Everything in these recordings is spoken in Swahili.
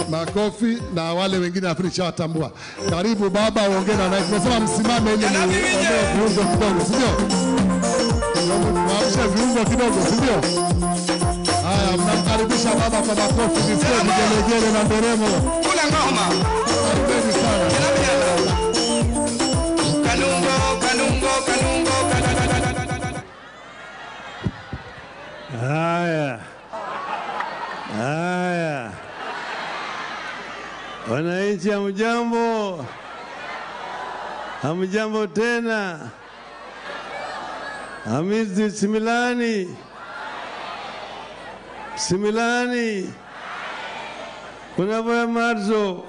Makofi na wale wengine nafikiri shawatambua. Karibu baba, uongee na naye. Tunasema msimame ili muondoe viungo kidogo, si ndio? Mwamshe viungo kidogo, si ndio? Haya, mnamkaribisha baba kwa makofi, visikie vigelegele na nderemo. Kula ngoma. Karibuni sana. Kanungo, kanungo, kanungo, kadadadadadada. Haya, haya, wananchi, hamjambo? Hamjambo tena? Hamisi Similani, Similani, Kunavoya Marzo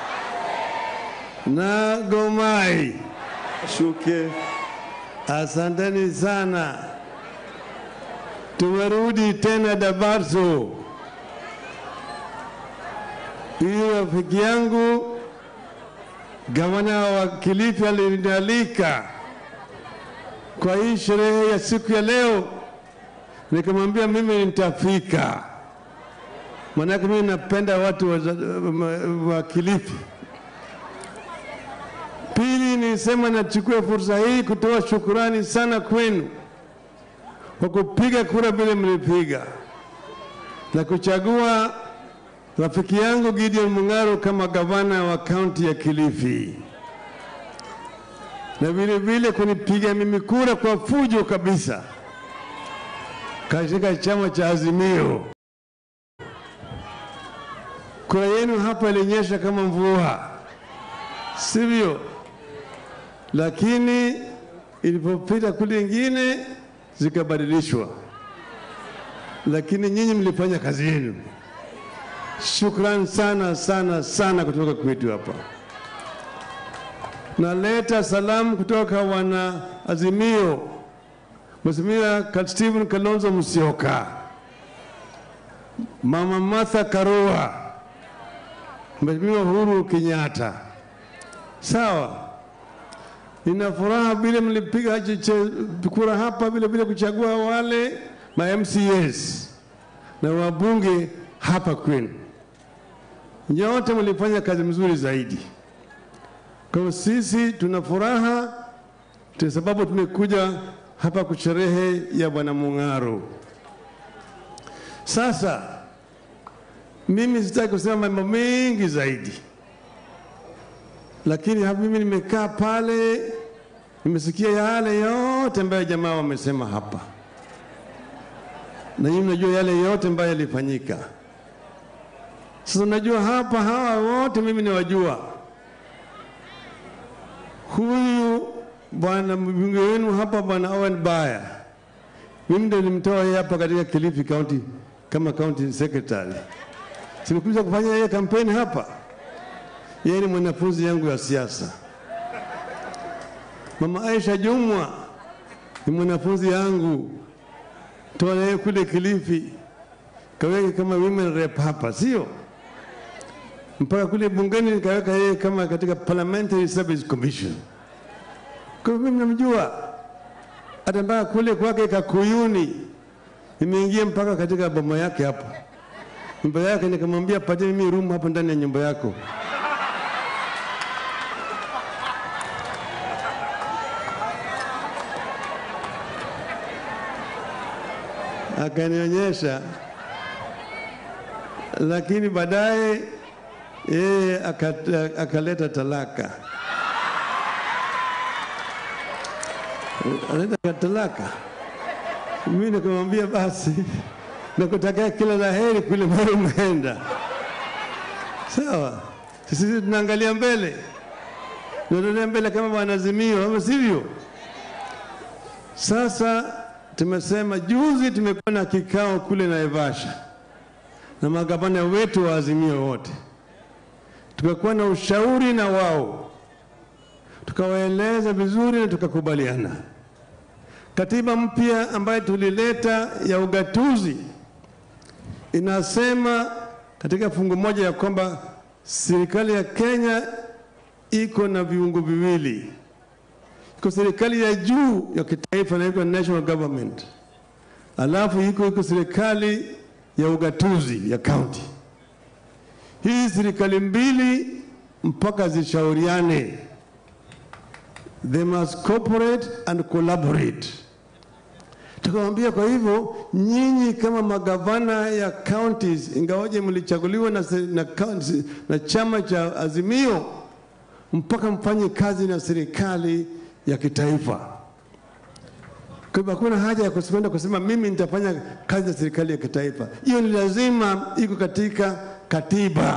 na Gomai, shuke. Asanteni sana. Tumerudi tena Dabarso. Huyu rafiki yangu gavana wa Kilifi alinialika kwa hii sherehe ya siku ya leo, nikamwambia mimi nitafika, maanake mimi napenda watu wa, wa Kilifi. Pili, nisema nachukua fursa hii kutoa shukurani sana kwenu kwa kupiga kura vile mlipiga na kuchagua rafiki yangu Gideon Mung'aro kama gavana wa kaunti ya Kilifi, na vile vile kunipiga mimi kura kwa fujo kabisa katika chama cha Azimio. Kura yenu hapa ilinyesha kama mvua, sivyo? Lakini ilipopita kule ingine zikabadilishwa, lakini nyinyi mlifanya kazi yenu. Shukran sana sana sana kutoka kwetu hapa. Naleta salamu kutoka wana Azimio, Mheshimiwa Stephen Kalonzo Musyoka, Mama Martha Karua, Mheshimiwa Uhuru Kenyatta. Sawa, nina furaha vile mlipiga che- kura hapa, vile vile kuchagua wale ma MCAs na wabunge hapa kwenu. Nyote mlifanya kazi mzuri zaidi. Kwa hiyo sisi tuna furaha kwa sababu tumekuja hapa kusherehe ya Bwana Mung'aro. Sasa mimi sitaki kusema mambo mengi zaidi, lakini hapa mimi nimekaa pale, nimesikia yale yote ambayo jamaa wamesema hapa, na nyinyi mnajua yale yote ambayo yalifanyika. Sasa unajua hapa hawa wote mimi niwajua. Huyu bwana mbunge wenu hapa bwana Owen Baya, mimi ndio nilimtoa yeye hapa katika Kilifi County kama county secretary. Simekuja kufanya yeye kampeni hapa. Yeye ni mwanafunzi yangu ya siasa. Mama Aisha Jumwa ni mwanafunzi yangu, toa yeye kule Kilifi, kaweke kama women rep hapa, sio? mpaka kule bungeni nikaweka yeye kama katika Parliamentary Service Commission. Kwa hivyo mimi namjua, hata mpaka kule kwake Kakuyuni nimeingia mpaka katika boma yake hapo, nyumba yake, nikamwambia patie mimi room hapo ndani ya nyumba yako. Akanionyesha, lakini baadaye yeye akata- akaleta talaka, aleta talaka. Mimi nikamwambia basi, nakutakia kila la heri kule mahali umeenda. Sawa, sisi tunaangalia mbele, tunaendelea mbele kama wanazimio, ama sivyo? Sasa tumesema juzi, tumekuwa na kikao kule Naivasha na magavana wetu wa Azimio wote tukakuwa na ushauri na wao, tukawaeleza vizuri na tukakubaliana. Katiba mpya ambayo tulileta ya ugatuzi inasema katika fungu moja ya kwamba serikali ya Kenya iko na viungo viwili, iko serikali ya juu ya kitaifa inaitwa national government, alafu iko iko serikali ya ugatuzi ya county. hii serikali mbili mpaka zishauriane, they must cooperate and collaborate. Tukamwambia, kwa hivyo nyinyi kama magavana ya counties, ingawaje mlichaguliwa na, se- na, counties- na chama cha Azimio, mpaka mfanye kazi na serikali ya kitaifa. Kwa hivyo hakuna haja ya kusimama kusema mimi nitafanya kazi na serikali ya kitaifa. Hiyo ni lazima, iko katika katiba,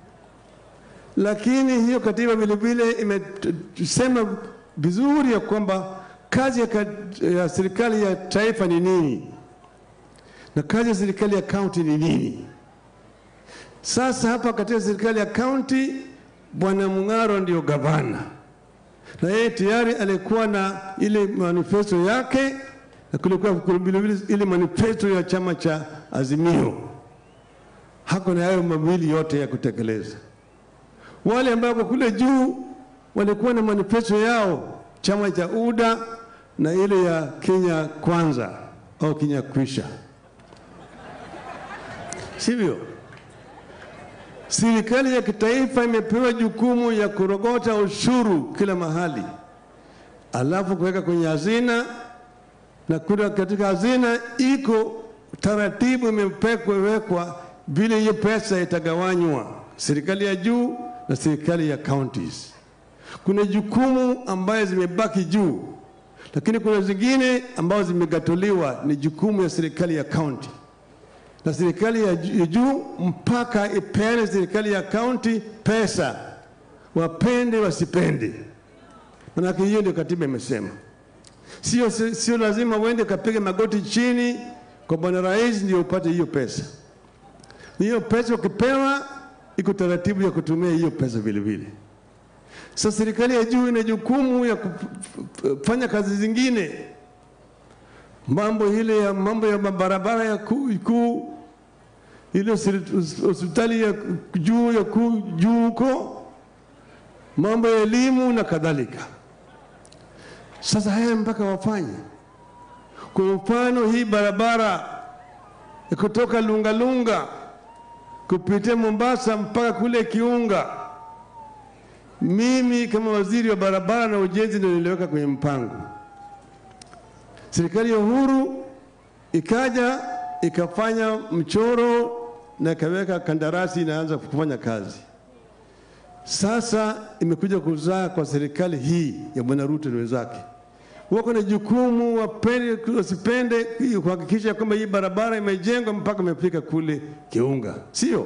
lakini hiyo katiba vile vile imesema vizuri ya kwamba kazi ya, kat- ya serikali ya taifa ni nini na kazi ya serikali ya kaunti ni nini. Sasa hapa katika serikali ya kaunti, Bwana Mung'aro ndio gavana na yeye tayari alikuwa na ile manifesto yake na kulikuwa vilevile ile manifesto ya chama cha Azimio. Hako na hayo mawili yote ya kutekeleza. Wale ambao wako kule juu walikuwa na manifesto yao, chama cha UDA na ile ya Kenya Kwanza au Kenya Kwisha, sivyo? Serikali ya kitaifa imepewa jukumu ya kurogota ushuru kila mahali, alafu kuweka kwenye hazina, na kura katika hazina iko taratibu imewekwa vile hiyo pesa itagawanywa, serikali ya juu na serikali ya counties. Kuna jukumu ambayo zimebaki juu, lakini kuna zingine ambazo zimegatuliwa, ni jukumu ya serikali ya county na serikali ya ju- ya juu mpaka ipeane serikali ya kaunti pesa, wapende wasipende. Manake hiyo ndio katiba imesema. Sio, sio lazima uende kapige magoti chini kwa bwana rais ndio upate hiyo pesa. Hiyo pesa ukipewa, iko taratibu ya kutumia hiyo pesa vile vile. Sasa serikali ya juu ina jukumu ya kufanya kazi zingine mambo ile ya mambo ya barabara ya kuu kuu, ile hospi- hospitali ya juu ya kuu juu huko, mambo ya elimu na kadhalika. Sasa haya mpaka wafanye. Kwa mfano hii barabara ya kutoka Lungalunga kupitia Mombasa mpaka kule Kiunga, mimi kama waziri wa barabara na ujenzi ndio niliweka kwenye mpango serikali ya Uhuru ikaja ikafanya mchoro na ikaweka kandarasi inaanza kufanya kazi. Sasa imekuja kuzaa kwa serikali hii ya Bwana Ruto na wenzake, wako na jukumu, wapende wasipende, kuhakikisha kwamba hii barabara imejengwa mpaka imefika kule Kiunga, sio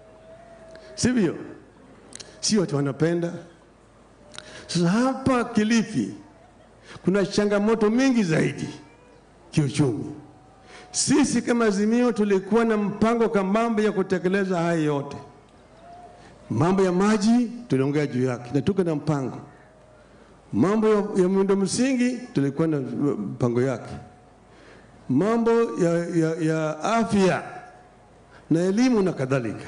sivyo? Sio watu wanapenda. Sasa hapa Kilifi kuna changamoto mingi zaidi kiuchumi. Sisi kama Azimio tulikuwa na mpango kambambe ya kutekeleza haya yote. Mambo ya maji tuliongea juu yake na tuko na mpango. Mambo ya, ya miundo msingi tulikuwa na mpango yake. Mambo ya, ya, ya afya na elimu na kadhalika.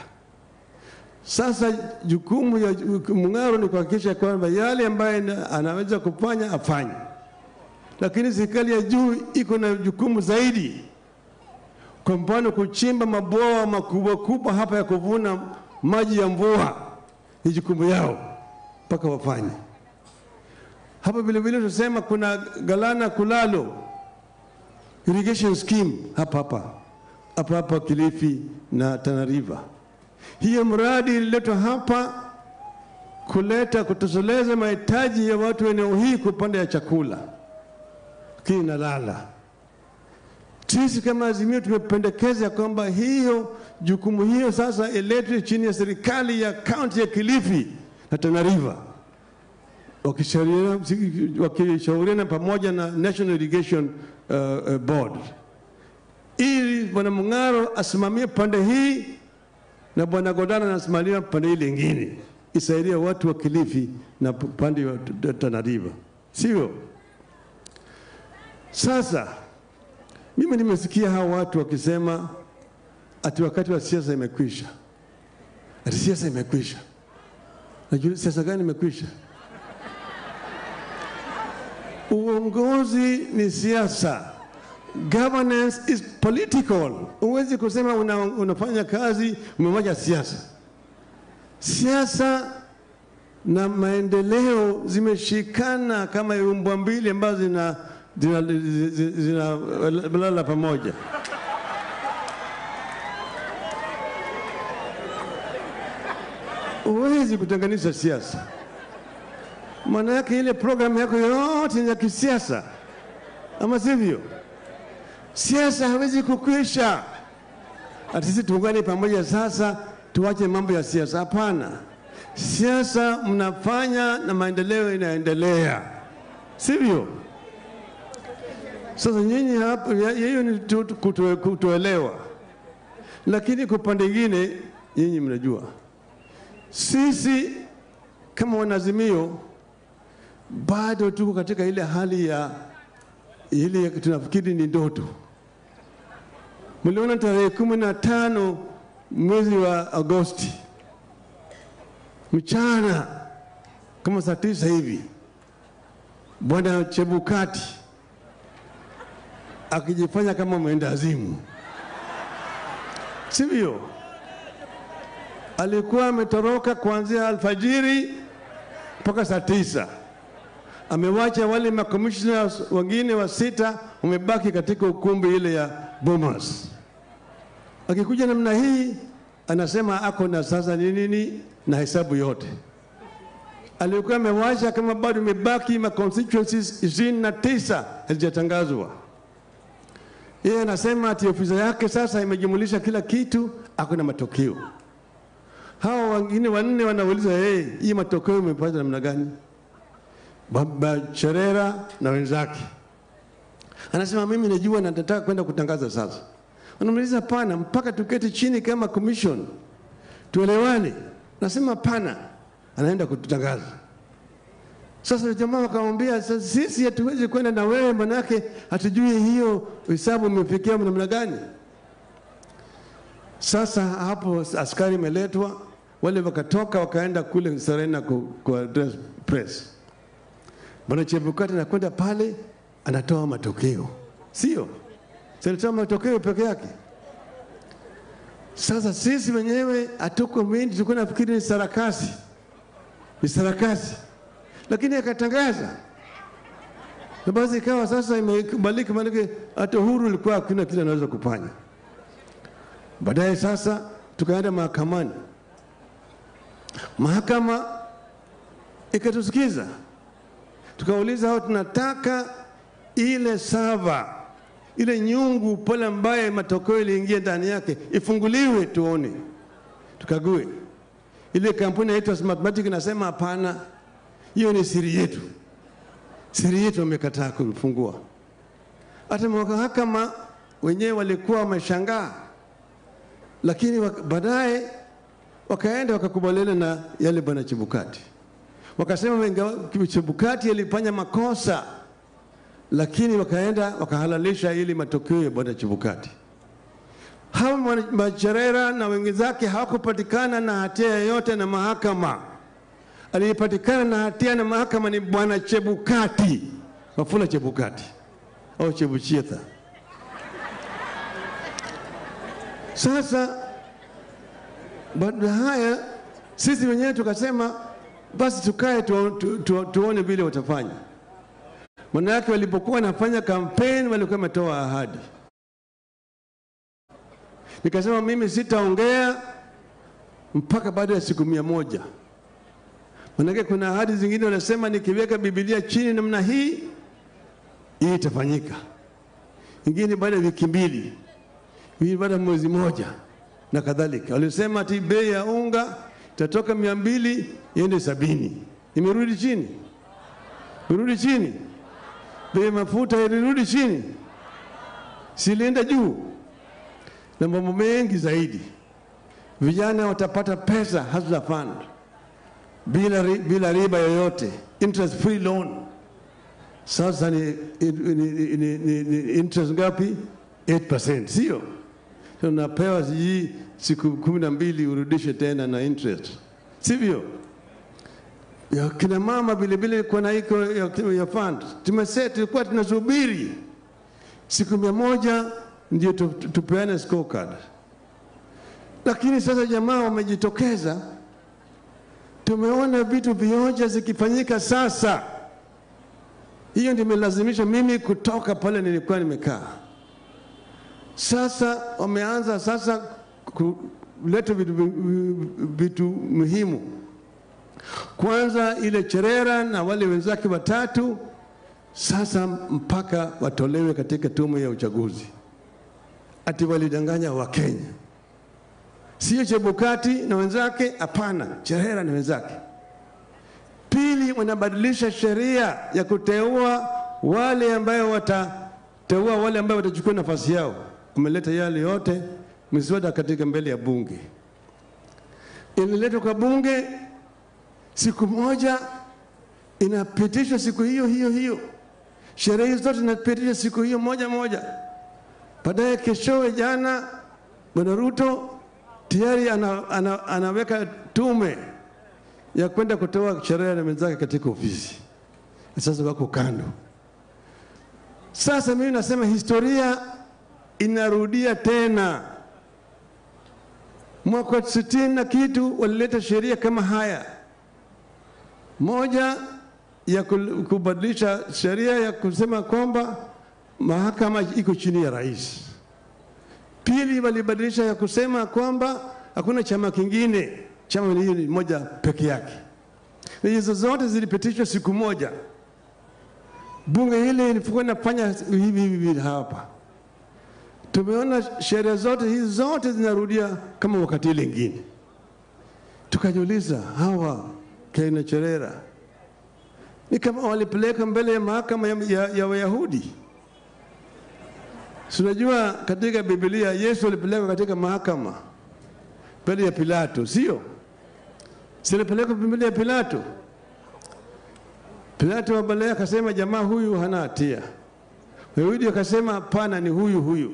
Sasa jukumu ya Mung'aro ni kuhakikisha kwamba yale ambayo na- anaweza kufanya afanye, lakini serikali ya juu iko na jukumu zaidi. Kwa mfano, kuchimba mabwawa makubwa kubwa hapa ya kuvuna maji ya mvua ni jukumu yao, mpaka wafanye hapa. Vile vile tunasema kuna Galana Kulalo irrigation scheme hapa hapa hapa hapa Kilifi na Tana River. Hiyo mradi ililetwa hapa kuleta kutosheleza mahitaji ya watu wa eneo hii kwa upande ya chakula, lakini inalala. Sisi kama Azimio tumependekeza kwamba hiyo jukumu hiyo sasa iletwe chini ya serikali ya kaunti ya Kilifi na Tana River wakishauriana wakishauriana pamoja na National Irrigation uh, uh, Board ili Bwana Mung'aro asimamie pande hii na Bwana Godana anasimamia pande ile ingine, isaidia watu wa Kilifi na pande wa Tana River, sivyo? Sasa mimi nimesikia hao watu wakisema ati wakati wa siasa imekwisha, ati siasa imekwisha. Najua siasa gani imekwisha? Uongozi ni siasa, governance is political. Huwezi kusema una, unafanya kazi umewacha siasa. siasa na maendeleo zimeshikana kama umbwa mbili ambazo zina zinalala zina, zina, zinalala pamoja. Huwezi kutenganisha siasa, maana yake ile programu yako yote ni ya kisiasa, ama sivyo? Siasa hawezi kukwisha. Ati sisi tuungane pamoja sasa tuache mambo ya siasa. Hapana, siasa mnafanya na maendeleo inaendelea, sivyo? Sasa nyinyi hapa, ya- hiyo ni tu- tu- kuto- kutoelewa, lakini kwa upande mwingine nyinyi mnajua sisi kama wanazimio bado tuko katika ile hali ya ile tunafikiri ni ndoto. Mliona tarehe kumi na tano mwezi wa Agosti mchana kama saa tisa hivi, bwana Chebukati akijifanya kama mwenda azimu, sivyo? Alikuwa ametoroka kuanzia alfajiri mpaka saa tisa amewacha wale makomishna wengine wa sita wamebaki katika ukumbi ile ya Bomas. Akikuja namna hii, anasema ako na sasa ni nini na hesabu yote alikuwa amewacha, kama bado imebaki ma constituencies ishirini na tisa hazijatangazwa. Yeye anasema ati ofisi yake sasa imejumulisha kila kitu, ako na matokeo. Hawa wengine wanne wanauliza yeye, hii matokeo imepata namna gani? Baba Cherera na wenzake. Anasema mimi najua na nataka kwenda kutangaza sasa. Wanamuuliza pana, mpaka tuketi chini kama commission tuelewane. Nasema pana, anaenda kututangaza. Sasa jamaa wakamwambia, "Sasa sisi hatuwezi kwenda na wewe, manake hatujui hiyo hesabu imefikia namna gani. Sasa hapo askari imeletwa, wale wakatoka wakaenda kule Serena ku, ku address press. Bwana Chebukati anakwenda pale anatoa matokeo, sio sinatoa matokeo peke yake. Sasa sisi wenyewe hatuko mindi, tulikuwa nafikiri ni sarakasi, ni sarakasi, lakini akatangaza na basi ikawa sasa imekubalika, maanake hata uhuru ilikuwa hakuna kile anaweza kufanya. Baadaye sasa tukaenda mahakamani, mahakama ikatusikiza tukauliza hao, tunataka ile sava ile nyungu pale ambaye matokeo iliingia ndani yake ifunguliwe, tuone, tukague. Ile kampuni inaitwa Smartmatic inasema hapana, hiyo ni siri yetu, siri yetu, wamekataa kufungua. Hata mahakama wenyewe walikuwa wameshangaa, lakini wak- baadaye wakaenda wakakubaliana na yale bwana Chebukati wakasema ingawa Chebukati alifanya makosa, lakini wakaenda wakahalalisha ili matokeo ya bwana Chebukati. Hawa mwana- Macherera na wenzake hawakupatikana na hatia yoyote na mahakama. Aliyepatikana na hatia na mahakama ni bwana Chebukati, Wafula Chebukati au Chebuchetha. Sasa baada ya haya sisi wenyewe tukasema basi tukae tu, tu, tu, tuone vile watafanya. Maana yake walipokuwa wanafanya kampeni walikuwa wametoa ahadi. Nikasema mimi sitaongea mpaka baada ya siku mia moja. Maanake kuna ahadi zingine wanasema nikiweka Biblia chini namna hii hii itafanyika, ingine baada ya wiki mbili, ingine baada ya mwezi moja na kadhalika. Walisema ati bei ya unga itatoka mia mbili iende sabini, imerudi chini, imerudi chini. Bei ya mafuta ilirudi chini, silienda juu, na mambo mengi zaidi. Vijana watapata pesa hustler fund bila, ri- bila riba yoyote, interest free loan. Sasa ni, ni, ni, ni, ni, ni interest ngapi? 8%, sio? Unapewa sijui siku kumi na mbili urudishe tena na interest, sivyo? Ya kina mama vile vile kuna iko ya, ya fund tumese, tulikuwa tunasubiri siku mia moja ndio tu- tu- tupeane scorecard, lakini sasa jamaa wamejitokeza tumeona vitu vioja zikifanyika sasa. Hiyo ndio imelazimisha mimi kutoka pale nilikuwa nimekaa. Sasa wameanza sasa kuleta vitu, vitu muhimu. Kwanza ile Cherera na wale wenzake watatu sasa mpaka watolewe katika tume ya uchaguzi, ati walidanganya Wakenya. Sio Chebukati na wenzake, hapana, Cherera na wenzake. Pili, wanabadilisha sheria ya kuteua wale ambayo watateua wale ambayo watachukua nafasi yao. Wameleta yale yote miswada katika mbele ya bunge, ililetwa kwa bunge siku moja, inapitishwa siku hiyo hiyo hiyo, sheria hizo zote zinapitishwa siku hiyo moja moja. Baadaye keshowe, jana, Bwana Ruto tayari ana, ana, anaweka tume ya kwenda kutoa sheria na wenzake katika ofisi. Sasa wako kando. Sasa mimi nasema historia inarudia tena. Mwaka sitini na kitu walileta sheria kama haya, moja ya kubadilisha sheria ya kusema kwamba mahakama iko chini ya rais. Pili, walibadilisha ya kusema kwamba hakuna chama kingine, chama ni moja peke yake. Na hizo zote zilipitishwa siku moja. Bunge hili ilikuwa inafanya hivi hivi hapa. Tumeona sheria zote hizi zote zinarudia kama wakati ile ingine. Tukajiuliza, hawa kina Cherera ni kama walipeleka mbele ya mahakama ya, ya, ya Wayahudi. Tunajua katika Biblia Yesu alipelekwa katika mahakama mbele ya Pilato, sio? Silipelekwa mbele ya Pilato. Pilato baadaye akasema jamaa huyu hana hatia. Wayahudi akasema hapana, ni huyu huyu.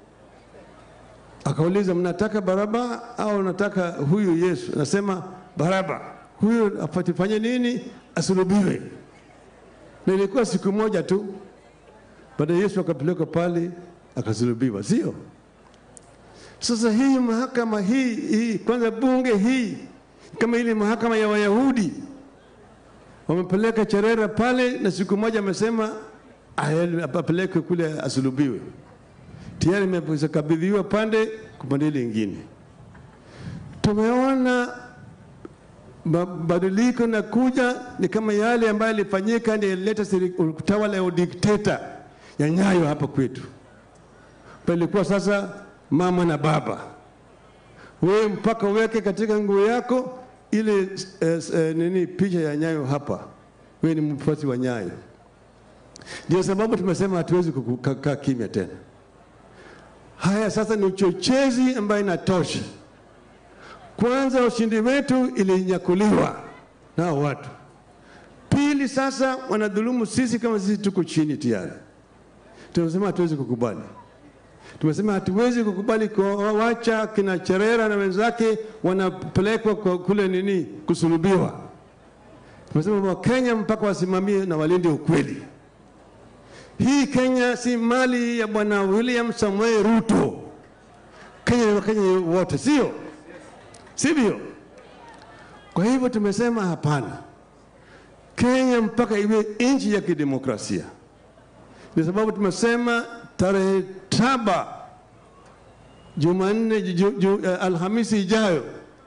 Akauliza, mnataka Baraba au nataka huyu Yesu? Anasema Baraba. Huyu afatifanye nini? Asulubiwe. Na ilikuwa siku moja tu. Baada Yesu akapelekwa pale akasulubiwa, sio? Sasa hii mahakama hii, hii kwanza bunge hii kama ile mahakama ya Wayahudi wamepeleka Cherera pale, na siku moja amesema apelekwe kule asulubiwe. Tayari imekabidhiwa pande kwa pande ile ingine. Tumeona mabadiliko na kuja ni kama yale ambayo yalifanyika, ndio ilileta utawala ya udikteta ya Nyayo hapa kwetu. Palikuwa sasa mama na baba, wewe mpaka uweke katika nguo yako ile eh, eh, nini picha ya Nyayo hapa, wewe ni mfuasi wa Nyayo. Ndio sababu tumesema hatuwezi kukaa kimya tena. Haya sasa ni uchochezi ambayo inatosha. Kwanza, ushindi wetu ilinyakuliwa na watu. Pili, sasa wanadhulumu sisi kama sisi tuko chini tayari. Tumesema hatuwezi kukubali. Tumesema hatuwezi kukubali kuwacha kina Cherera na wenzake wanapelekwa kule nini kusulubiwa. Tumesema Wakenya mpaka wasimamie na walinde ukweli. Hii Kenya si mali ya bwana William Samoei Ruto. Kenya ni Wakenya wote, sio sivyo? Kwa hivyo tumesema hapana, Kenya mpaka iwe nchi ya kidemokrasia. Ndio sababu tumesema tarehe saba Jumanne, ju, ju, uh, Alhamisi ijayo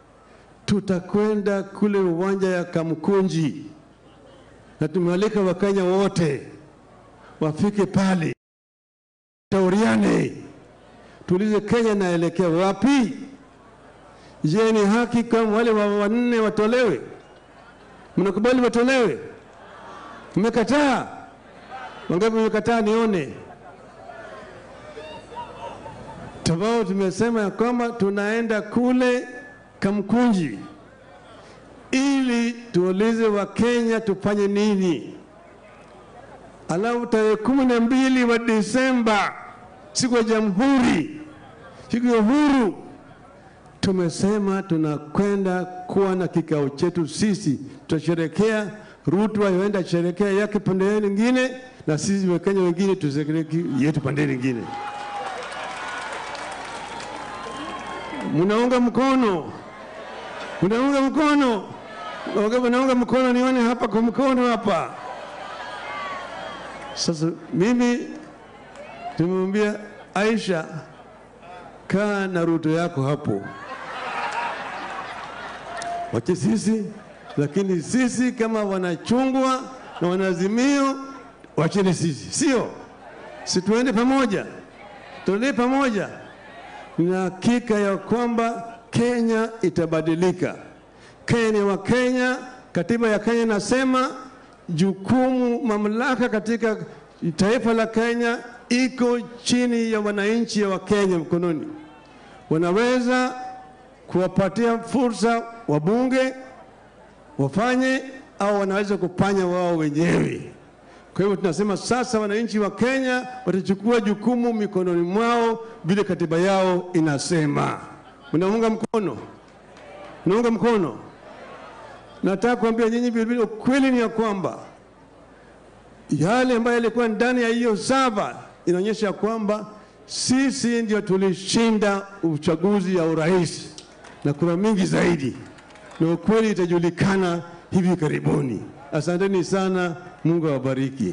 tutakwenda kule uwanja ya Kamkunji na tumealika Wakenya wote wafike pale, shauriane, tuulize Kenya naelekea wapi? Je, ni haki kama wale wa wanne watolewe? Mnakubali watolewe? Mmekataa? Wangapi mmekataa? Nione tabao. Tumesema ya kwamba tunaenda kule Kamkunji ili tuulize Wakenya tufanye nini. Alafu tarehe kumi na mbili wa Desemba, siku ya Jamhuri, siku ya uhuru, tumesema tunakwenda kuwa na kikao chetu sisi, tutasherekea. Ruto aenda sherekea yake pande nyingine, na sisi Wakenya wengine tusherekee yetu pande nyingine. Munaunga mkono? Munaunga mkono? Wangapi naunga mkono? Nione hapa kwa mkono hapa. Sasa mimi tumemwambia Aisha, kaa na Ruto yako hapo, wache sisi, lakini sisi kama wanachungwa na wanazimio, wacheni sisi, sio si tuende pamoja, tuende pamoja. Nina hakika ya kwamba Kenya itabadilika. Kenya ni wa Kenya, katiba ya Kenya inasema jukumu, mamlaka katika taifa la Kenya iko chini ya wananchi wa Kenya mkononi. Wanaweza kuwapatia fursa wabunge wafanye, au wanaweza kufanya wao wenyewe. Kwa hivyo tunasema sasa wananchi wa Kenya watachukua jukumu mikononi mwao vile katiba yao inasema. Mnaunga mkono? Mnaunga mkono? Nataka kuambia nyinyi vilevile, ukweli ni ya kwamba yale ambayo yalikuwa ndani ya hiyo saba inaonyesha kwamba sisi ndio tulishinda uchaguzi ya urais na kura mingi zaidi, na ukweli itajulikana hivi karibuni. Asanteni sana, Mungu awabariki.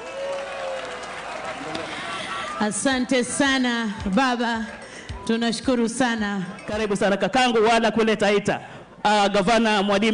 Asante sana baba, tunashukuru sana. Karibu sana kakangu, wala kule Taita. Uh, gavana Mwalimu